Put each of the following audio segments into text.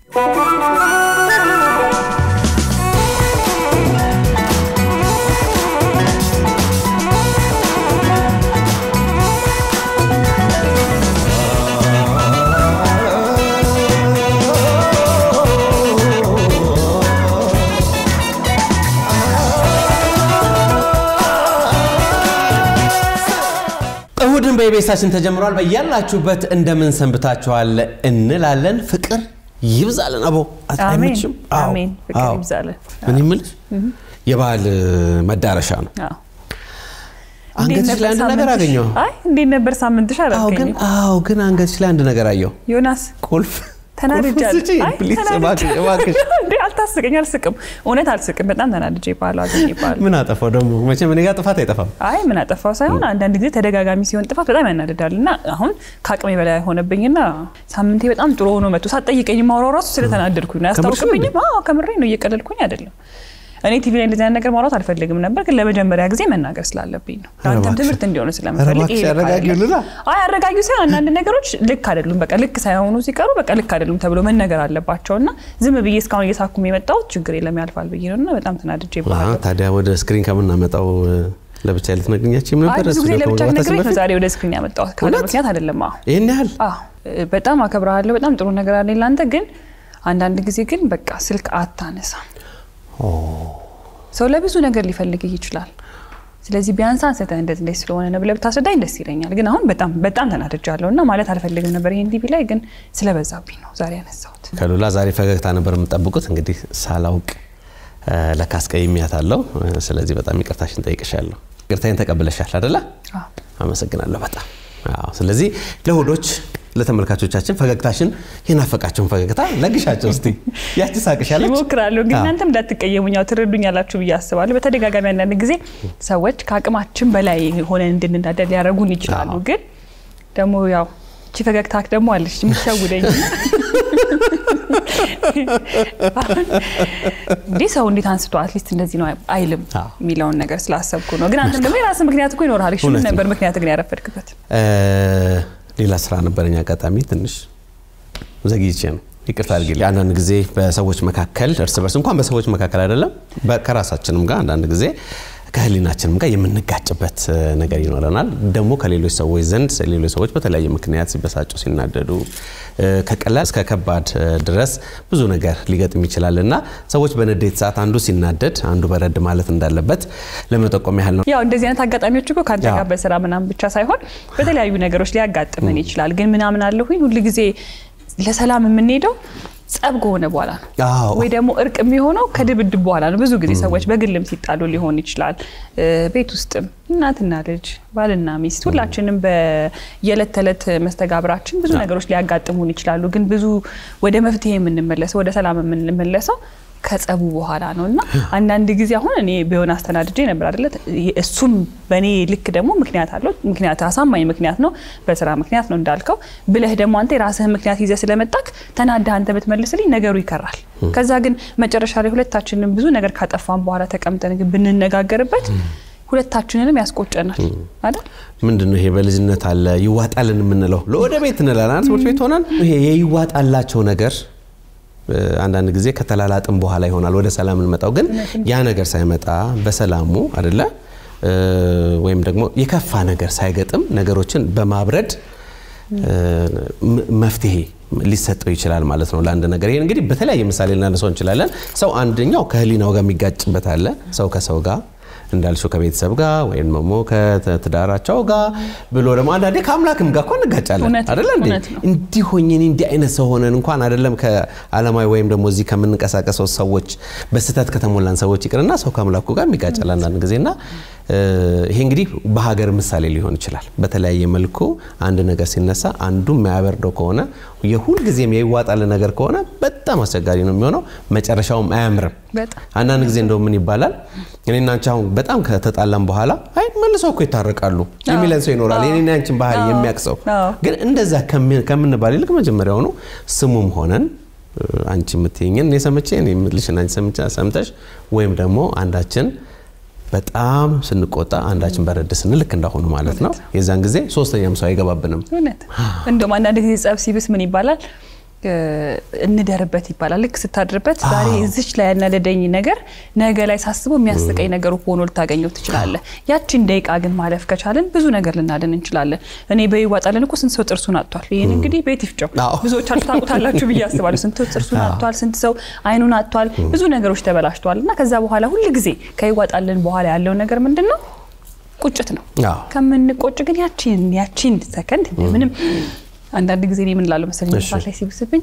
እሁድን በኢቤሳችን ተጀምሯል። በያላችሁበት እንደምን ሰንብታችኋል እንላለን። ፍቅር ይብዛልን። አቦ አይመችም? አዎ፣ አሜን። ፍቅር አዎ። ይብዛልን። ምን ይምልሽ የበዓል መዳረሻ ነው። አዎ። አንገትሽ እንዴት ላይ አንድ ነበር ነገር ሳምንትሽ? አገኘሁ። አይ እንዴት ነበር ሳምንትሽ? አዎ ግን አላልከኝም። አዎ ግን አንገትሽ ላይ አንድ ነገር አየሁ። ዮናስ ቁልፍ ተናድጃለሁ። ቁልፍ ስጪኝ፣ አይ ፕሊዝ፣ ተናድጃለሁ። እባክሽ፣ እባክሽ። እንዴ አልታስቀኝ፣ አልስቅም። እውነት አልስቅም። በጣም ተናድጄ ይባላል አገኘ ይባላል። ምን አጠፋው ደግሞ? መቼም እኔ ጋር ጥፋት አይጠፋም። አይ ምን አጠፋው ሳይሆን አንዳንድ ጊዜ ተደጋጋሚ ሲሆን ጥፋት በጣም ያናድዳል። እና አሁን ከአቅሜ በላይ ሆነብኝና ሳምንቴ በጣም ጥሩ ሆኖ መጥቶ ሳትጠይቀኝ ማውራው ራሱ ስለተናደድኩኝ ነው። ከምርሽ ነው እንዴ? ያስታውቅብኝም። አዎ ከምሬ ነው፣ እየቀለድኩኝ አይደለም። እኔ ቲቪ ላይ እንደዚህ አይነት ነገር ማውራት አልፈልግም ነበር፣ ግን ለመጀመሪያ ጊዜ መናገር ስላለብኝ ነው። ለአንተም እባክሽ። ትምህርት እንዲሆነ ኧረ ስለምፈልግ እባክሽ ይሄ ልክ አረጋጊው አይደለም። ልላ። አይ አረጋጊው ሳይሆን አንዳንድ ነገሮች ልክ አይደሉም። በቃ ልክ ሳይሆኑ ሲቀሩ በቃ ልክ አይደሉም ተብሎ መነገር አለባቸው እና ዝም ብዬ እስካሁን እየሳኩም የመጣሁት ችግር የለም ያልፋል ብዬ ነው እና በጣም ተናድጄ አዎ፣ ይባላል። ታዲያ ወደ ስክሪን ከምናመጣው ለብቻ ልትነግኛችም አይ ነበር። ብዙ ጊዜ ስቱዲዮ ለብቻ ከመግባታችን ነግሬ ነው በፊት? ዛሬ ወደ ስክሪን ያመጣሁት ካለ እውነት? ምክንያት አይደለም። አዎ ይህን ያህል አዎ እ፣ በጣም አከብረሃለሁ። በጣም ጥሩ ነገር አለኝ ለአንተ። ግን አንዳንድ ጊዜ ግን በቃ ስልክ አታነሳም። ሰው ለብዙ ነገር ሊፈልግህ ይችላል። ስለዚህ ቢያንስ አንስተህ እንደዚህ እንደዚህ ስለሆነ ነው ብለህ ብታስረዳኝ ደስ ይለኛል። ግን አሁን በጣም በጣም ተናድጃለሁ እና ማለት አልፈልግም ነበር ይሄን ቲቪ ላይ ግን ስለበዛብኝ ነው ዛሬ ያነሳሁት። ከሉላ ዛሬ ፈገግታ ነበር የምጠብቁት። እንግዲህ ሳላውቅ እ፣ ለካ አስቀይሜያታለሁ። እ፣ ስለዚህ በጣም ይቅርታሽን ጠይቅሻለሁ። ይቅርታዬን ተቀብለሻል አደለ? አዎ። አመሰግናለሁ በጣም አዎ። ስለዚህ ለእሁዶች ለተመልካቾቻችን ፈገግታሽን የናፈቃቸውን ፈገግታ ለግሻቸው እስቲ። ያቺ ሳቅሽ ያለች ይሞክራለሁ ግን አዎ። እናንተም እንዳትቀየሙኝ ያው ትረዱኛላችሁ ብዬ አስባለሁ። በተደጋጋሚ አንዳንድ ጊዜ ሰዎች ከአቅማችን በላይ ሆነን እንድንዳደር ሊያደርጉን ይችላሉ። አዎ። ግን ደግሞ ያው እቺ ፈገግታክ ደግሞ አለች የምትሸውደኝ። እንዲህ ሰው እንዴት አንስቶ አትሊስት እንደዚህ ነው አይልም አዎ። የሚለውን ነገር ስላሰብኩ ነው። ግን አንተም ደግሞ የራስህ ምክንያት እኮ ይኖርሃል። እሺ ምን እውነት ነው። ነበር ምክንያት ግን ያረፈድክበት? እ፣ ሌላ ስራ ነበረኝ አጋጣሚ ትንሽ ዘግይቼ ነው። ይቅርታ አድርጊልኝ። አንዳንድ ጊዜ በሰዎች መካከል እርስ በርስ እንኳን በሰዎች መካከል አይደለም በ- ከራሳችንም ጋር አንዳንድ ጊዜ ከህሊናችንም ጋር የምንጋጭበት እ፣ ነገር ይኖረናል። ደግሞ ከሌሎች ሰዎች ዘንድ ሌሎች ሰዎች በተለያየ ምክንያት ሲበሳጩ፣ ሲናደዱ እ፣ ከቀላል እስከ ከባድ እ፣ ድረስ ብዙ ነገር ሊገጥም ይችላል እና ሰዎች በንዴት ሰዓት አንዱ ሲናደድ አንዱ በረድ ማለት እንዳለበት ለመጠቆም ያህል ነው። ያው እንደዚህ አይነት አጋጣሚዎች እኮ ከአንተ አዎ። ጋር በስራ ምናምን ብቻ ሳይሆን በተለያዩ ነገሮች ሊያጋጥመን ይችላል። ግን ምናምን አለሁኝ ሁል ጊዜ ለሰላም የምንሄደው ጸብ ከሆነ በኋላ ነው አዎ። ወይ ደግሞ እርቅ የሚሆነው ከድብድብ በኋላ ነው። ብዙ ጊዜ ሰዎች በግልም ሲጣሉ ሊሆን ይችላል። እ፣ ቤት ውስጥም እናትና ልጅ፣ ባልና ሚስት ሁላችንም በየዕለት ተዕለት መስተጋብራችን ብዙ ነገሮች ሊያጋጥሙን ይችላሉ። ግን ብዙ ወደ መፍትሄ የምንመለሰው ወደ ሰላም የምንመለሰው ከጸቡ በኋላ ነው እና አንዳንድ ጊዜ አሁን እኔ ቢሆን አስተናድጄ ነበር አይደለ? እሱም በእኔ ልክ ደግሞ ምክንያት አለው። ምክንያት አሳማኝ ምክንያት ነው፣ በስራ ምክንያት ነው እንዳልከው ብለህ ደግሞ አንተ የራስህን ምክንያት ይዘህ ስለመጣክ ተናደህ አንተ ብትመልስልኝ ነገሩ ይከራል። ከዛ ግን መጨረሻ ላይ ሁለታችንም ብዙ ነገር ካጠፋን በኋላ ተቀምጠን ግን ብንነጋገርበት ሁለታችንንም ያስቆጨናል አይደል? ምንድን ነው ይሄ በልጅነት አለ ይዋጣልን የምንለው ለወደ ቤት እንላለን ትምህርት ቤት ሆነን ይሄ የይዋጣላቸው ነገር እ፣ አንዳንድ ጊዜ ከተላላጥም በኋላ ይሆናል ወደ ሰላም እንመጣው ግን ያ ነገር ሳይመጣ በሰላሙ አይደለ እ፣ ወይም ደግሞ የከፋ ነገር ሳይገጥም ነገሮችን በማብረድ እ፣ ም- መፍትሄ ሊሰጠው ይችላል ማለት ነው ለአንድ ነገር። ይሄን እንግዲህ በተለያየ ምሳሌ ልናነሳው እንችላለን። ሰው አንደኛው ከህሊናው ጋር የሚጋጭበት አለ። ሰው ከሰው ጋር እንዳልሽው ከቤተሰብ ጋር ወይም ደግሞ ከትዳራቸው ጋር ብሎ ደግሞ አንዳንዴ ከአምላክም ጋር እኮ እንጋጫለን እውነት ነው፣ አይደለ እንዴ? እውነት ነው። እንዲህ ሆኜ እኔ እንዲህ አይነት ሰው ሆነን እንኳን አይደለም ከዓለማዊ ወይም ደግሞ እዚህ ከምንንቀሳቀሰው ሰዎች በስህተት ከተሞላን ሰዎች ይቅርና ሰው ከአምላኩ ጋር የሚጋጫል አንዳንድ ጊዜና እ፣ ይሄ እንግዲህ በሀገር ምሳሌ ሊሆን ይችላል። በተለያየ መልኩ አንድ ነገር ሲነሳ አንዱ የማያበርደው ከሆነ የሁልጊዜም የይዋጣል ነገር ከሆነ በጣም አስቸጋሪ ነው የሚሆነው፣ መጨረሻውም አያምርም። በጣም አንዳንድ ጊዜ እንደው ምን ይባላል እኔና አንቺ አሁን በጣም ከተጣላም በኋላ አይ መልሰው እኮ ይታረቃሉ የሚለን ሰው ይኖራል። የኔና አንቺን ባህሪ የሚያውቅ ሰው አዎ። ግን እንደዛ ከሚ- ከምንባል ይልቅ መጀመሪያውኑ ስሙም ሆነን እ፣ አንቺ የምትይኝን እኔ ሰምቼ እኔ የምልሽን አንቺ ሰምቼ- ሰምተሽ ወይም ደግሞ አንዳችን በጣም ስንቆጣ አንዳችን በረድ ስንል ልክ እንዳሆኑ ማለት ነው። የዛን ጊዜ ሶስተኛም ሰው አይገባብንም። እውነት እንደውም አንዳንድ ጊዜ ጸብ ሲብስ ምን ይባላል እንደርበት ይባላል። ልክ ስታድርበት ዛሬ እዚች ላይ ያናደደኝ ነገር ነገ ላይ ሳስበው የሚያስቀኝ ነገር ሆኖ ልታገኘው ትችላለህ። ያቺን ደቂቃ ግን ማለፍ ከቻለን ብዙ ነገር ልናድን እንችላለን። እኔ በይዋጣለን እኮ ስንት ሰው ጥርሱን አጥቷል። ይህን እንግዲህ ቤት ይፍጨው ብዙዎቻችሁ ታውቁታላችሁ ብዬ አስባለሁ። ስንት ጥርሱን አጥቷል፣ ስንት ሰው አይኑን አጥቷል፣ ብዙ ነገሮች ተበላሽተዋል። እና ከዛ በኋላ ሁል ጊዜ ከይዋጣልን በኋላ ያለው ነገር ምንድን ነው? ቁጭት ነው። ከምንቆጭ ግን ያቺን ያቺን ሰከንድ ምንም አንዳንድ ጊዜ እኔ ምን እላለሁ መሰለኝ ሰዓት ላይ ሲብስብኝ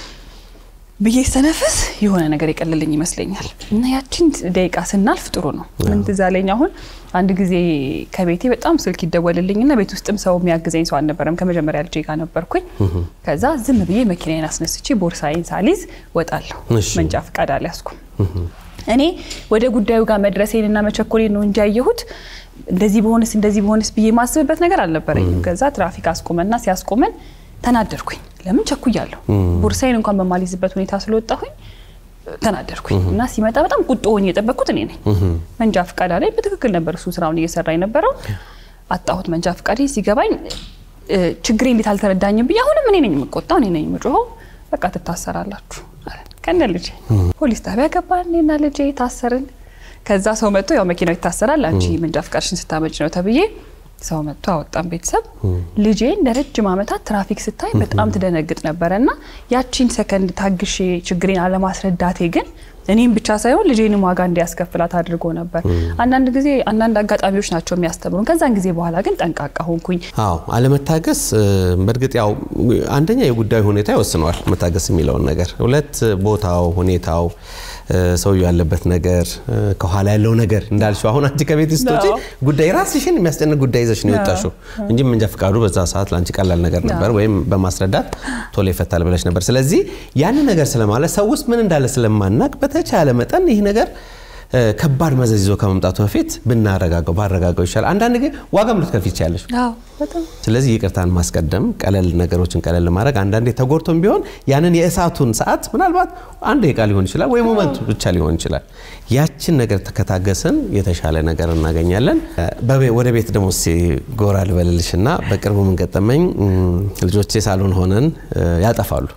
ብዬ ሰነፍስ የሆነ ነገር የቀለልኝ ይመስለኛል። እና ያቺን ደቂቃ ስናልፍ ጥሩ ነው። ምን ትዝ አለኝ አሁን አንድ ጊዜ ከቤቴ በጣም ስልክ ይደወልልኝ እና ቤት ውስጥም ሰው የሚያግዘኝ ሰው አልነበረም። ከመጀመሪያ ልጄ ጋር ነበርኩኝ። ከዛ ዝም ብዬ መኪናዬን አስነስቼ ቦርሳዬን ሳሊዝ ወጣለሁ። መንጃ ፈቃድ አልያዝኩም። እኔ ወደ ጉዳዩ ጋር መድረሴንና መቸኮሌን ነው እንጂ ያየሁት እንደዚህ በሆንስ እንደዚህ በሆንስ ብዬ ማስብበት ነገር አልነበረኝም። ከዛ ትራፊክ አስቆመና ሲያስቆመን ተናደርኩኝ። ለምን ቸኩያለሁ? ቦርሳዬን እንኳን በማልይዝበት ሁኔታ ስለወጣሁኝ ተናደርኩኝ እና ሲመጣ በጣም ቁጡ ሆኜ የጠበቅኩት እኔ ነኝ። መንጃ ፈቃድ ላይ በትክክል ነበር እሱ ስራውን እየሰራ የነበረው። አጣሁት መንጃ ፈቃድ። ሲገባኝ ችግሬ እንዴት አልተረዳኝም ብዬ አሁንም እኔ ነኝ የምቆጣው፣ እኔ ነኝ የምጮኸው። በቃ ትታሰራላችሁ ከነ ልጄ ፖሊስ ጣቢያ ገባን። እኔና ልጄ ታሰርን። ከዛ ሰው መጥቶ ያው መኪናው ይታሰራል፣ አንቺ መንጃ ፈቃድሽን ስታመጭ ነው ተብዬ ሰው መጥቶ አወጣን። ቤተሰብ ልጄን ለረጅም ዓመታት ትራፊክ ስታይ በጣም ትደነግጥ ነበረ እና ያቺን ሰከንድ ታግሼ ችግሬን አለማስረዳቴ ግን እኔም ብቻ ሳይሆን ልጄንም ዋጋ እንዲያስከፍላት አድርጎ ነበር። አንዳንድ ጊዜ አንዳንድ አጋጣሚዎች ናቸው የሚያስተምሩን። ከዛን ጊዜ በኋላ ግን ጠንቃቃ ሆንኩኝ። አዎ አለመታገስ፣ በእርግጥ ያው አንደኛ የጉዳዩ ሁኔታ ይወስነዋል መታገስ የሚለውን ነገር፣ ሁለት ቦታው፣ ሁኔታው ሰውየው ያለበት ነገር ከኋላ ያለው ነገር እንዳልሽው፣ አሁን አንቺ ከቤት ስትወጪ ጉዳይ ራስሽን የሚያስጨንቅ ጉዳይ ይዘሽ ነው የወጣሽው እንጂ መንጃ ፈቃዱ በዛ ሰዓት ለአንቺ ቀላል ነገር ነበር፣ ወይም በማስረዳት ቶሎ ይፈታል ብለሽ ነበር። ስለዚህ ያንን ነገር ስለማለት ሰው ውስጥ ምን እንዳለ ስለማናቅ በተቻለ መጠን ይህ ነገር ከባድ መዘዝ ይዞ ከመምጣቱ በፊት ብናረጋገው ባረጋገው ይሻላል። አንዳንድ ግን ዋጋም ልትከፍይ ትችያለሽ። ስለዚህ ይቅርታን ማስቀደም፣ ቀለል ነገሮችን ቀለል ማድረግ አንዳንዴ ተጎድቶም ቢሆን ያንን የእሳቱን ሰዓት ምናልባት አንድ ደቂቃ ሊሆን ይችላል ወይ ሞመንቱ ብቻ ሊሆን ይችላል። ያችን ነገር ከታገስን የተሻለ ነገር እናገኛለን። ወደ ቤት ደግሞ ጎራ ልበልልሽና በቅርቡ ምን ገጠመኝ፣ ልጆቼ ሳሎን ሆነን ያጠፋሉ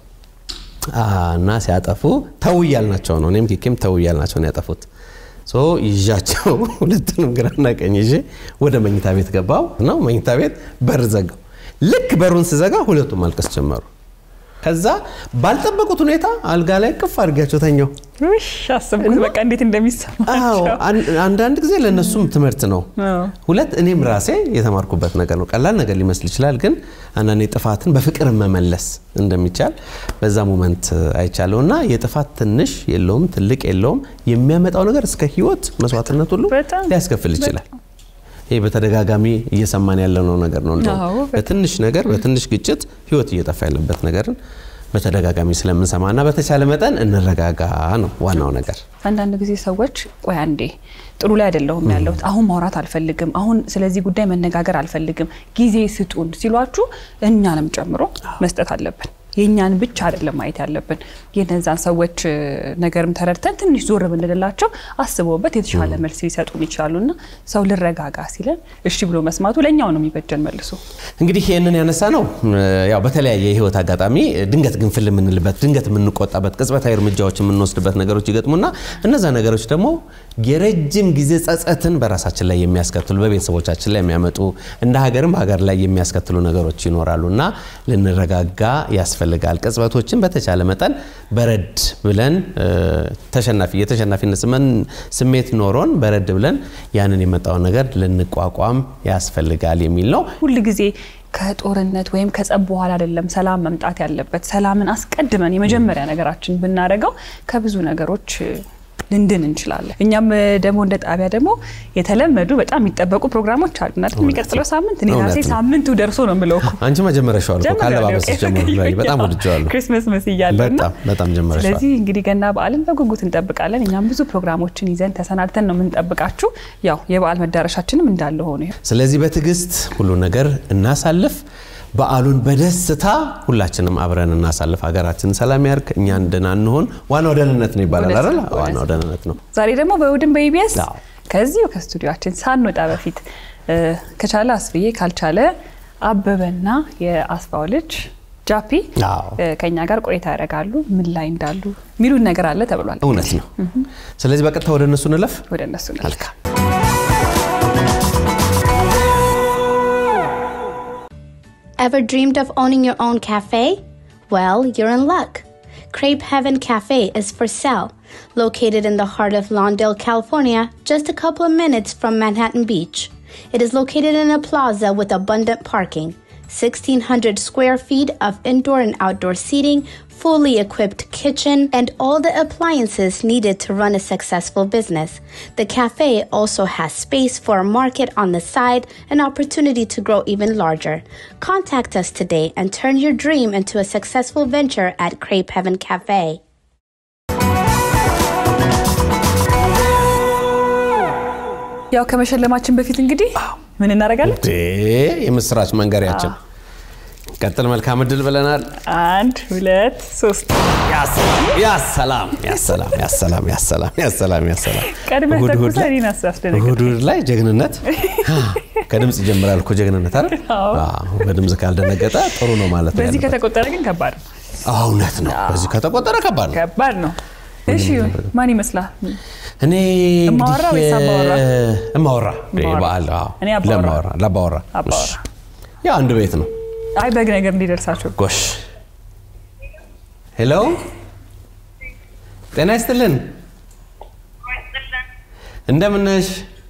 እና ሲያጠፉ ተው እያልናቸው ነው። እኔም ኪኪም ተው እያልናቸው ነው ያጠፉት። ይዣቸው ሁለቱንም ግራና ቀኝ ይዤ ወደ መኝታ ቤት ገባው ነው። መኝታ ቤት በር ዘጋው። ልክ በሩን ስዘጋ ሁለቱም ማልቀስ ጀመሩ። ከዛ ባልጠበቁት ሁኔታ አልጋ ላይ ቅፍ አድርጊያቸው ተኛው። አሰብኩት በቃ እንዴት እንደሚሰማቸው። አንዳንድ ጊዜ ለእነሱም ትምህርት ነው። ሁለት እኔም ራሴ የተማርኩበት ነገር ነው። ቀላል ነገር ሊመስል ይችላል፣ ግን አንዳንዴ ጥፋትን በፍቅር መመለስ እንደሚቻል በዛ ሞመንት አይቻለሁ እና የጥፋት ትንሽ የለውም ትልቅ የለውም የሚያመጣው ነገር እስከ ሕይወት መስዋዕትነት ሁሉ ሊያስከፍል ይችላል። ይሄ በተደጋጋሚ እየሰማን ያለነው ነገር ነው። እንደውም በትንሽ ነገር በትንሽ ግጭት ሕይወት እየጠፋ ያለበት ነገርን በተደጋጋሚ ስለምንሰማና በተቻለ መጠን እንረጋጋ ነው ዋናው ነገር። አንዳንድ ጊዜ ሰዎች ቆይ አንዴ ጥሩ ላይ አይደለሁም ያለሁት አሁን ማውራት አልፈልግም፣ አሁን ስለዚህ ጉዳይ መነጋገር አልፈልግም፣ ጊዜ ስጡን ሲሏችሁ እኛንም ጨምሮ መስጠት አለብን። የእኛን ብቻ አይደለም ማየት ያለብን። የነዛን ሰዎች ነገርም ተረድተን ትንሽ ዞር ብንልላቸው አስበውበት የተሻለ መልስ ሊሰጡን ይችላሉና ሰው ልረጋጋ ሲለን እሺ ብሎ መስማቱ ለእኛው ነው የሚበጀን መልሶ። እንግዲህ ይህንን ያነሳ ነው ያው በተለያየ የህይወት አጋጣሚ ድንገት ግንፍል የምንልበት ድንገት የምንቆጣበት ቅጽበታዊ እርምጃዎች የምንወስድበት ነገሮች ይገጥሙና እነዛ ነገሮች ደግሞ የረጅም ጊዜ ጸጸትን በራሳችን ላይ የሚያስከትሉ በቤተሰቦቻችን ላይ የሚያመጡ እንደ ሀገርም ሀገር ላይ የሚያስከትሉ ነገሮች ይኖራሉ እና ልንረጋጋ ያስፈልጋል። ቅጽበቶችን በተቻለ መጠን በረድ ብለን ተሸናፊ የተሸናፊነት ስሜት ኖሮን በረድ ብለን ያንን የመጣውን ነገር ልንቋቋም ያስፈልጋል የሚል ነው። ሁል ጊዜ ከጦርነት ወይም ከጸብ በኋላ አይደለም ሰላም መምጣት ያለበት። ሰላምን አስቀድመን የመጀመሪያ ነገራችን ብናደርገው ከብዙ ነገሮች ልንድን እንችላለን። እኛም ደግሞ እንደ ጣቢያ ደግሞ የተለመዱ በጣም የሚጠበቁ ፕሮግራሞች አሉ እና የሚቀጥለው ሳምንት እኔ ራሴ ሳምንቱ ደርሶ ነው የምለው እኮ አንቺ መጀመሪያሻል እኮ ካለባበስሽ ጀምሮ በጣም ወድጀዋለሁ። ክሪስመስ መስያለሁ እና በጣም በጣም ጀምረሻል። ስለዚህ እንግዲህ ገና በዓልን በጉጉት እንጠብቃለን። እኛም ብዙ ፕሮግራሞችን ይዘን ተሰናድተን ነው የምንጠብቃችሁ። ያው የበዓል መዳረሻችንም እንዳለ ሆኖ ስለዚህ በትዕግስት ሁሉ ነገር እናሳልፍ። በዓሉን በደስታ ሁላችንም አብረን እናሳልፍ። ሀገራችን ሰላም ያርግ፣ እኛ ደህና እንሆን። ዋናው ደህንነት ነው ይባላል አይደል? ዋናው ደህንነት ነው። ዛሬ ደግሞ በእሑድን በኢቢኤስ ከዚሁ ከስቱዲዮችን ሳንወጣ በፊት ከቻለ አስፍዬ ካልቻለ አበበና የአስፋው ልጅ ጃፒ አዎ ከኛ ጋር ቆይታ ያደርጋሉ። ምን ላይ እንዳሉ የሚሉን ነገር አለ ተብሏል። እውነት ነው። ስለዚህ በቀጥታ ወደ እነሱ እንለፍ። ወደ እነሱ ነው። መልካም Ever dreamed of owning your own cafe? Well, you're in luck. Crepe Heaven Cafe is for sale. Located in the heart of Lawndale, California, just a couple of minutes from Manhattan Beach. It is located in a plaza with abundant parking, 1,600 square feet of indoor and outdoor seating, fully equipped kitchen, and all the appliances needed to run a successful business. The cafe also has space for a market on the side, an opportunity to grow even larger. Contact us today and turn your dream into a successful venture at Crepe Heaven Cafe. ያው ከመሸለማችን በፊት እንግዲህ ምን እናደርጋለን? እንዴ የምስራች መንገሪያችን ቀጥል። መልካም እድል ብለናል። አንድ ሁለት ሶስት። ያሰላም ያሰላም ያሰላም ያሰላም ያሰላም ያሰላም ቀድመህ እሑድ እሑድ ተኩሰህ ላይ- እኔን አስደነግጥ። እሑድ እሑድ ላይ ጀግንነት ከድምፅ ይጀምራል እኮ ጀግንነት አይደል? አዎ። አዎ፣ በድምፅ ካልደነገጠ ጥሩ ነው ማለት ነው። በዚህ ያለበት። ከተቆጠረ ግን ከባድ ነው፣ አዎ፣ እውነት ነው። በዚህ ከተቆጠረ ከባድ ነው። ከባድ ነው። እሺ ማን ይመስላል? እኔ እማወራ እንግዲህ ወይስ አባወራ? እማወራ እማወራ። በዓል አዎ፣ እኔ አባወራ። ለማወራ ለአባወራ አባወራ። እሺ። ያው አንድ ቤት ነው። አይ በግ ነገር እንዲደርሳቸው ጎሽ ሄሎ፣ ጤና ይስጥልን። እንደምን ነሽ?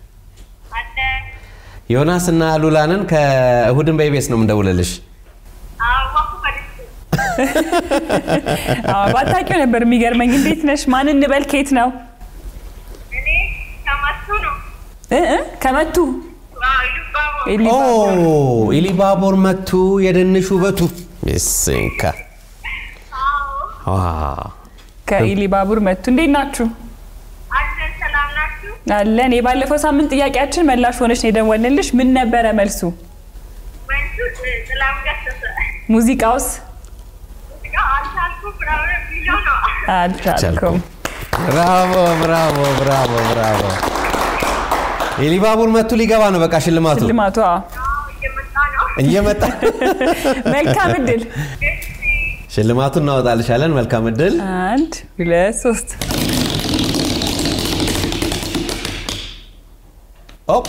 ዮናስ እና ሉላንን ከእሁድን በኢቢኤስ ነው የምንደውልልሽ። አዎ፣ ባታውቂው ነበር የሚገርመኝ። እንዴት ነሽ? ማን እንበል? ኬት ነው እ እ ከመቱ ኦ ኢሊባቡር። ኢሊባቦር መቱ የደንሽ ውበቱ ይስንካ ከኢሊባቡር መቱ። እንዴት ናችሁ? አለን። የባለፈው ሳምንት ጥያቄያችን መላሽ ሆነች ነው የደወልንልሽ። ምን ነበረ መልሱ? ሙዚቃውስ አልቻልኩም። ብራቮ ብራቮ ብራቮ ብራቮ። ኢሊባቡር መቱ ሊገባ ነው። በቃ ሽልማቱ ልማቷ እየመጣ መልካም እድል። ሽልማቱን እናወጣልሻለን። መልካም እድል። አንድ ሁለት ሶስት። ኦፕ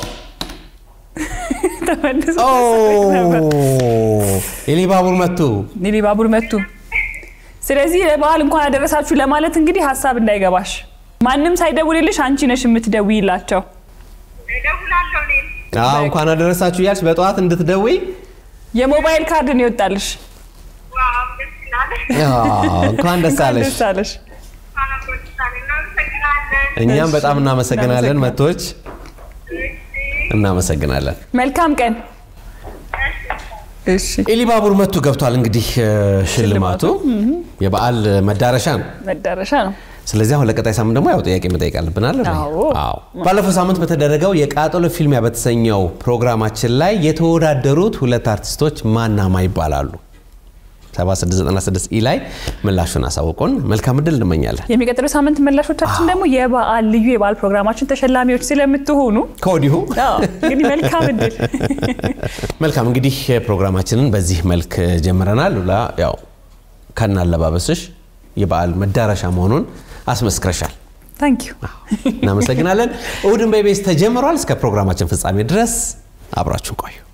ተመልሶ ኦ ነበር። ኢሊባቡር መቱ። ኢሊባቡር መቱ። ስለዚህ ለበዓል እንኳን አደረሳችሁ ለማለት እንግዲህ ሀሳብ እንዳይገባሽ ማንም ሳይደውልልሽ አንቺ ነሽ የምትደውይላቸው። አዎ እንኳን አደረሳችሁ እያልሽ በጠዋት እንድትደውይ የሞባይል ካርድ ነው ይወጣልሽ። አዎ፣ እንኳን ደስ አለሽ። ደስ አለሽ። እኛም በጣም እናመሰግናለን። እናመሰግናለን። መቶች እናመሰግናለን። መልካም ቀን። እሺ ኢሊባቡር መቱ ገብቷል። እንግዲህ እ፣ ሽልማቱ የበዓል መዳረሻ ነው። መዳረሻ ነው። ስለዚህ አሁን ለቀጣይ ሳምንት ደግሞ ያው ጥያቄ መጠየቅ አለብን አለ አዎ። አዎ። ባለፈው ሳምንት በተደረገው የቃጠሎ ፊልሚያ በተሰኘው ፕሮግራማችን ላይ የተወዳደሩት ሁለት አርቲስቶች ማናማ ይባላሉ? 7696 ኢ ላይ ምላሹን አሳውቁን። መልካም እድል እንመኛለን። የሚቀጥለው ሳምንት መላሾቻችን ደግሞ የበዓል ልዩ የበዓል ፕሮግራማችን ተሸላሚዎች ስለምትሆኑ ከወዲሁ አዎ፣ እንግዲህ መልካም እድል። መልካም እንግዲህ ፕሮግራማችንን በዚህ መልክ ጀምረናል። ሉላ ያው ከናለባበስሽ የበዓል መዳረሻ መሆኑን አስመስክረሻል። ታንክ ዩ። እናመሰግናለን። እሁድን በኢቢኤስ ተጀምሯል። እስከ ፕሮግራማችን ፍጻሜ ድረስ አብራችሁን ቆዩ።